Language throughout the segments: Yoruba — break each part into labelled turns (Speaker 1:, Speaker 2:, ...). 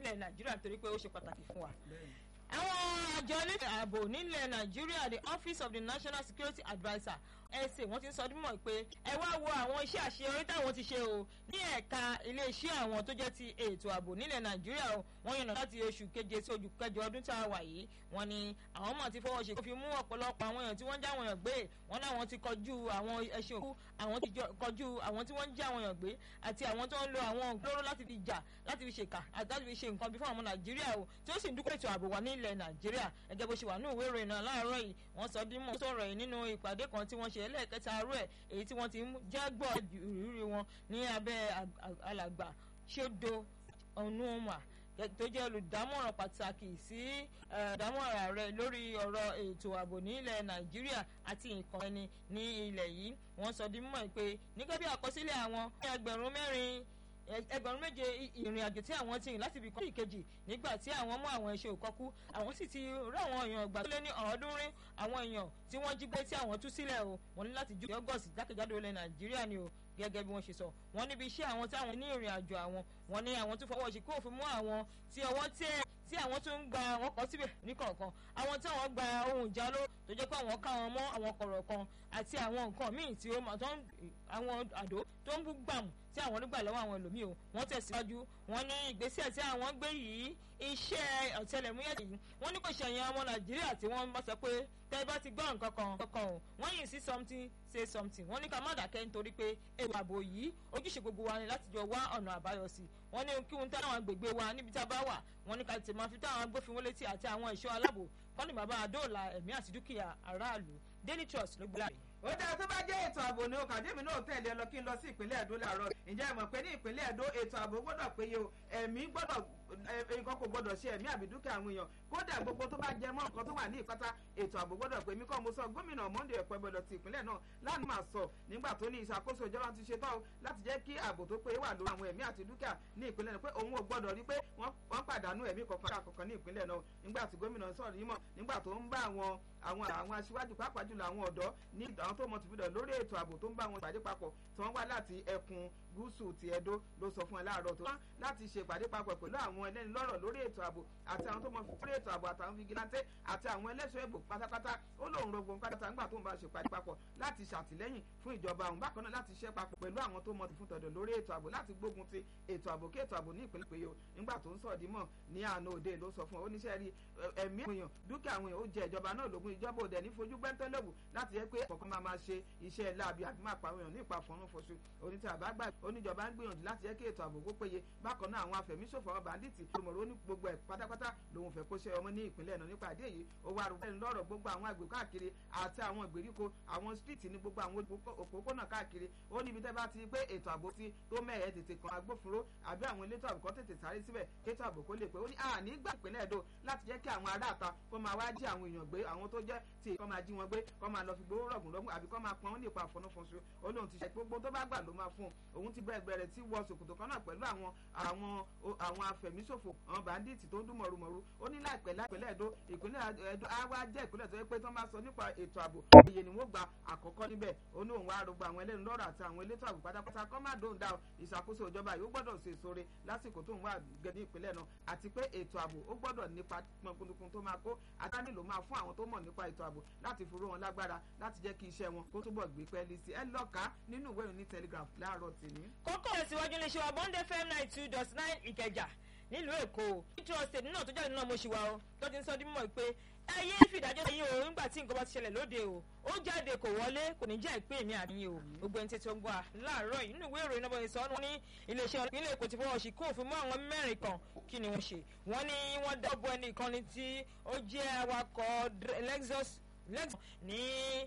Speaker 1: nílẹ̀ nàìjíríà nítorí pé ó ṣe pàtàkì fún wa àwọn àjọ elétò ààbò nílẹ̀ nàìjíríà the office of the national security adviser ẹsẹ̀ wọ́n ti ń sọ dímọ̀ pé ẹ wá wo àwọn iṣẹ́ àṣeyọrí táwọn ti ṣe o ní ẹ̀ka iléeṣẹ́ àwọn tó jẹ́ ti ètò ààbò nílẹ̀ nàìjíríà o wọ́n yànnà láti oṣù keje sí oṣù kẹjọ ọdún tá a wà yìí wọ́n ní àwọn ọmọ ti fọwọ́ ṣe kó fi mú ọ̀pọ̀lọpọ̀ àwọn èèyàn tí wọ́n ń já àwọn èèyàn gbé wọ́n láwọn ti kọjú àwọn ẹṣin òkú àwọn ti kọjú àwọn tí wọ́n ń já àwọn èèyàn gbé àti àwọn tó ń lo àwọn ògbóró láti fi jà láti fi ṣèkà àti láti fi ṣe nǹkan bí fún àwọn nàìjíríà o tí ó sì ń dúpọ̀ ètò ààbò wa nílẹ̀ nàìjíríà ẹgẹ́ bó ṣe wà ní ìwé ìròyìn náà láàárọ̀ yìí wọ́n sọ dímọ̀ sọ̀rọ̀ yìí nínú ìpàdé kan tí wọ́n ṣe ẹlẹ́ẹ̀kẹta arú ẹ̀ èyí tí wọ́n ti ń jẹ́gbọ́ ìrírí wọn ní abẹ́ alàgbà ṣédo ọ̀nùmà tó jẹ́ olùdámọ̀ràn pàtàkì sí ìdámọ̀ràn rẹ̀ lórí ọ̀rọ̀ ètò ààbò nílẹ̀ nàìjíríà àti nǹkan ẹni ní ilẹ̀ yìí wọ́n sọ di mímọ̀ pé nígbà bí àkọsílẹ̀ àwọn ẹgbẹ̀rún mẹ́rin ẹgbẹ̀rún méje ìrìn àjò tí àwọn ti rìn láti ibi kan sí ìkejì nígbà tí àwọn mú àwọn iṣẹ́ òkọ́kú àwọn sì ti rí àwọn èèyàn gbà tó lé ní ọ̀ọ́dúnrín àwọn èèyàn tí wọ́n jí gbé tí àwọn tú sílẹ̀ o wọ́n ní láti ju ọgọ́sì jákèjádò ilẹ̀ nàìjíríà ni o gẹ́gẹ́ bí wọ́n ṣe sọ wọ́n níbi iṣẹ́ àwọn táwọn ní ìrìn àjò àwọn wọ́n ní àwọn tó fọwọ́ sí kó òfin mú àwọn tí ọwọ́ tẹ̀ tí àwọn tó ń gba àwọn kan síbẹ̀ níkọ̀ọ̀kan àwọn tí àwọn gba ohun ìjà ló tó jẹ́ pé àwọn ká wọn mọ́ àwọn kọ̀rọ̀ kan àti àwọn nǹkan míì tí ó tó ń àwọn àdó tó ń bú gbàmù tí àwọn nígbà lọ́wọ́ àwọn ẹlòmíì o wọ́n tẹ̀síwájú wọ́n ní ìgbésẹ̀ tí àwọn gbé yìí iṣẹ́ ọ̀tẹlẹ̀múyẹ́ yìí wọ́n ní kò ṣẹ̀yìn ọmọ nàìjíríà tí wọ́n bá sọ pé tẹ́ bá ti gbọ́ nǹkan kan kankan o wọ́n yìí sí something say something wọ́n ní ká má dàkẹ́ nítorí pé ètò ààbò yìí ojúṣe gbogbo wa ni láti jọ wá ọ̀nà àbáyọ sí i wọ́n ní kí wọ́n tẹ́ àwọn agbègbè wa níbi tá a bá wà wọ́n ní ká tètè máa fi tó àwọn agbófinró létí àti àwọn ẹ̀ṣọ́ aláàbò kọ́ni bàbá àdóòlà ẹ̀mí àti dúkìá aráàlú daily trust ló gbé láàyè
Speaker 2: ó dáa tó bá jẹ́ ètò ààbò ní okàdémi náà tẹ̀lé ẹ lọ kí n lọ sí ìpínlẹ̀ Ẹdó làárọ̀ ǹjẹ́ ẹ mọ̀ pé ní ìpínlẹ̀ Ẹdó ètò ààbò gbọ́dọ̀ péye o ẹ̀mí gbọ́dọ̀ nǹkan kò gbọ́dọ̀ ṣe ẹ̀mí àbí dúkìá àwọn èèyàn kódà gbogbo tó bá jẹ mọ́ nǹkan tó wà ní ìpátá ètò ààbò gbọ́dọ̀ pé mí kọ́ mo sọ gómìnà Monday ẹ̀pẹ́ gbọ́dọ̀ ti ìpínlẹ̀ náà láti máa sọ nígbà tó ní ìṣàkóso ìjọba ti ṣe tán láti jẹ́ kí ààbò tó péye wà lórí àwọn ẹ̀mí àti dúkìá ní ìpínlẹ̀ náà pé òun ò gbọ́dọ̀ rí pé wọ́n pàdánù ẹ̀mí kọ̀ọ̀kan kọ̀ọ̀kan ní ìpínlẹ̀ náà nígbà tí gómìnà sọ̀rọ̀ yìí mọ̀ nígbà tó ń bá àwọn àwọn àwọn aṣíwájú pàápàá jùlọ àwọn ọ̀dọ́ ní àwọn tó mọ̀ tìbúdọ̀ lórí ètò ààbò tó ń bá wọn ìpàdé papọ̀ tí wọ́n wá láti ẹkùn gúúsù ti Ẹdó ló sọ fún ẹ láàárọ̀ tó wá láti ṣe ìpàdé papọ̀ pẹ̀lú àwọn ẹlẹ́ni lọ́rọ̀ lórí ètò ààbò àti àwọn tó mọ̀ fún ètò ààbò àtàwọn fìgìláńtẹ́ àti àwọn ẹlẹ́ṣọ́ ẹ̀bù pátápátá ó lóun rògbò ń pátá nígbà tó ń bá ṣe ìpàdé papọ̀ láti ṣàtìlẹ́yìn fún ìjọba àwọn bákan náà láti ṣiṣẹ́ papọ̀ pẹ̀lú àwọn tó mọ̀ fún tọ̀dọ̀ lórí ètò ààbò láti gbógun ti ètò ààbò kí ètò ààbò ní ìpínlẹ̀ péye nígbà tó ń sọ̀dí mọ̀ ní àná òde ló sọ fún oníṣẹ́ rí ẹ̀mí àwọn èèyàn dúkìá àwọn èèyàn ó jẹ ìjọba náà lógún ìjọba òde ní fojú gbẹ́ntẹ́lẹ́wù láti jẹ́ pé ọ̀kan máa máa ṣe iṣẹ́ láabi àti máa pa àwọn èèyàn ní ìpa fọ́nrún fọ́ṣù onítẹ̀ àbágbà oníjọba ń gbìyànjú láti jẹ́ kí ètò ààbò kó péye bákan náà àwọn afẹ̀míṣòfò àwọn bàndìtì olùmọ̀rọ̀ ní gbogbo ẹ̀ pátápátá lòun fẹ́ kó ṣe ọmọ ní ìpínlẹ̀ náà nípa àdé yìí ó wá rúbẹ́ lọ́rọ̀ gbogbo àwọn àgbè káàkiri àti àwọn ìgbèríko àwọn street ní gbogbo àwọn òpópónà káàkiri ó níbi tẹ́ bá ti pé ètò ààbò ti tó mẹ́ẹ̀ẹ́ tètè kan agbófinró àbí àwọn elétò ààbò kan tètè sáré síbẹ̀ kétò ààbò kó lè pé ó ní àní gbà ìpínlẹ̀ Ẹdó láti jẹ́ kí àwọn aráàta kó máa wá jí àwọn èèyàn gbé àwọn tó jẹ́ tí kó máa jí wọn gbé kó máa lọ fi gbowó rọ̀gùn rọ̀gùn àbí kó máa pọn ó nípa àfọ̀nàfọ̀nṣu ó lóun ti ṣe gbogbo tó bá gbà ló máa fún un òun ti bẹ̀rẹ̀ bẹ̀rẹ̀ tí wọ ṣòkòtò kan náà pẹ̀lú àwọn àwọn àwọn afẹ̀míṣòfò àwọn bàndíìtì tó ń dún mọ̀rùmọ̀rù ó ní láìpẹ́ láìpẹ́lẹ̀ Ẹdó ìpínlẹ̀ Ẹdó á wá jẹ́ ìpínlẹ̀ tó yẹ pé tó máa sọ nípa ètò ààbò iye ni wọ́n gba àkọ́kọ́ níbẹ̀ ó ní òun wá rògbò àwọn ẹlẹ́nu lọ́rọ̀ àti àwọn elétò ààbò pátápátá kọ́ máa dóhùn dá ìṣàkóso ìjọba yìí ó gbọ́dọ̀ ṣe sóore lásìkò tó ń wà gẹ́ ní ìpínlẹ̀ náà àti pé ètò ààbò ó gbọ́dọ̀ nípa pọnpọnpọn tó máa kó àtàní ló máa fún àwọn tó mọ̀ nípa ètò ààbò láti fi ró wọn lágbára láti jẹ́ kí iṣẹ́ wọn kó túbọ̀ gbé pẹ́ẹ́lí sí ẹ lọ́ka nínú ìwé ìròyìn Telegraph láàárọ̀ tèmi.
Speaker 1: kókó ìsíwájú ní ṣe wa bond fm nine two dot nine ìkẹjà nílùú èkó nítorí ọ̀sẹ̀ náà tó jáde náà mo ṣì wá o tó ti ń sọ dín mọ́ pé ẹ yé fìdájọ́ yín o nígbà tí nǹkan bá ti ṣẹlẹ̀ lóde o ó jáde kò wọlé kò ní jẹ́ ìpín mi àníyàn o gbogbo ẹni tètè ń gbà láàárọ̀ yìí nínú ìwé ìròyìn náà bọ̀ sọ wọn ní iléeṣẹ́ ìpínlẹ̀ èkó ti fọwọ́ sí kó òfin mọ́ àwọn mẹ́rin kan kí ni wọ́n ṣe wọ́n ní wọ́n dábọ̀ ẹni ìkànnì tí ó jẹ́ awakọ̀ Lexus lexus ní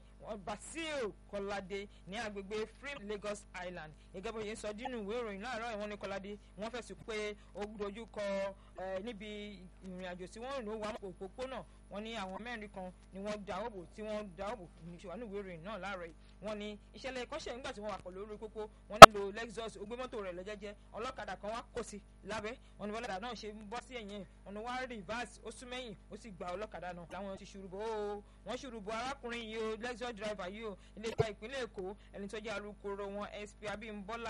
Speaker 1: basil kọládé ní agbègbè free lagos island gẹ́gẹ́ bó ṣe ń sọ dínú ìwé ìròyìn láàárọ̀ ìwọ́n ní kọládé wọ́n fẹ̀sùn pé ó dojú kọ níbi ìrìn àjò tí wọ́n rìn ó wà òpópónà wọ́n ní àwọn mẹ́rin kan ni wọ́n da òbò tí wọ́n da òbò ní ṣe wà ní ìwé ìròyìn náà láàárọ̀ yìí wọ́n ní ìṣẹ̀lẹ̀ ìkọ́ṣẹ́ nígbà tí wọ́n wà pọ̀ lórí pópó wọ́n ní lo lexus ó gbé mọ́tò rẹ̀ lọ́jẹ́jẹ́ ọlọ́kadà kan wá kó sí lábẹ́ wọ́n ní ọlọ́kadà náà ṣe ń bọ́ sí ẹ̀yìn wọ́n ní wá reverse ó sún mẹ́yìn ó sì gba ọlọ́kadà náà làwọn ti ṣùrùbọ̀ ó wọ́n ṣùrùbọ̀ arákùnrin yìí o lexus driver yìí o ilé ìta ìpínlẹ̀ èkó ẹni tó jẹ́ alukoro wọn sp abímbọ́lá